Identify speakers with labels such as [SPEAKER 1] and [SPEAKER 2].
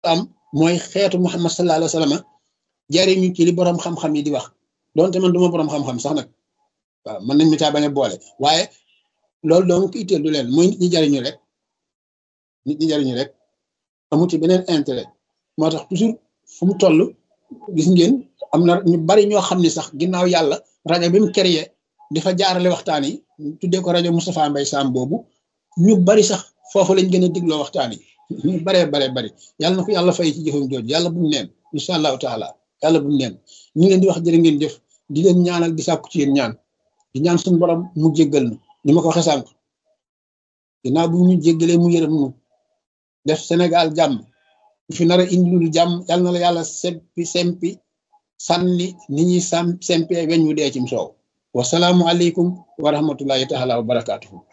[SPEAKER 1] am mooy xeetu Muhammad sallallahu alayhi wa sallam jariñu ci li borom xam-xam yi di wax donte man duma borom xam-xam sax nag waaw mën nañ mi caa bañ a boole waaye loolu donc itteel du leen mooy nit ñi jariñu rek nit ñi jariñu rek amu ci beneen intérêt moo tax toujours fu mu toll gis ngeen am na ñu bari ñoo xam ne sax ginnaaw yàlla rajo bi mu créé dafa jaarale waxtaan yi tuddee ko rajo Moustapha Mbaye Sam boobu ñu bari sax foofu lañ gën a digloo waxtaan yi ñu baree baree bari yàlla na ko yàlla fay ci jëfam jooju yàlla bu mu neen incha allahu taala yàlla bu mu neen ñu ngi leen di wax jërë ngeen jëf di leen ñaanal di sàkku ci yéen ñaan di ñaan suñu borom mu jéggal nu ni ma ko waxee sànq ginnaaw bu ñu jéggalee mu yërëm nu def Sénégal jàmm fi nar a indi lu jàmm yàlla na la yàlla sempi sempi sànni ni ñuy sam sempee weñ wu dee cim soow wasalaamu aleykum wa rahmatullahi taala wa barakaatuhu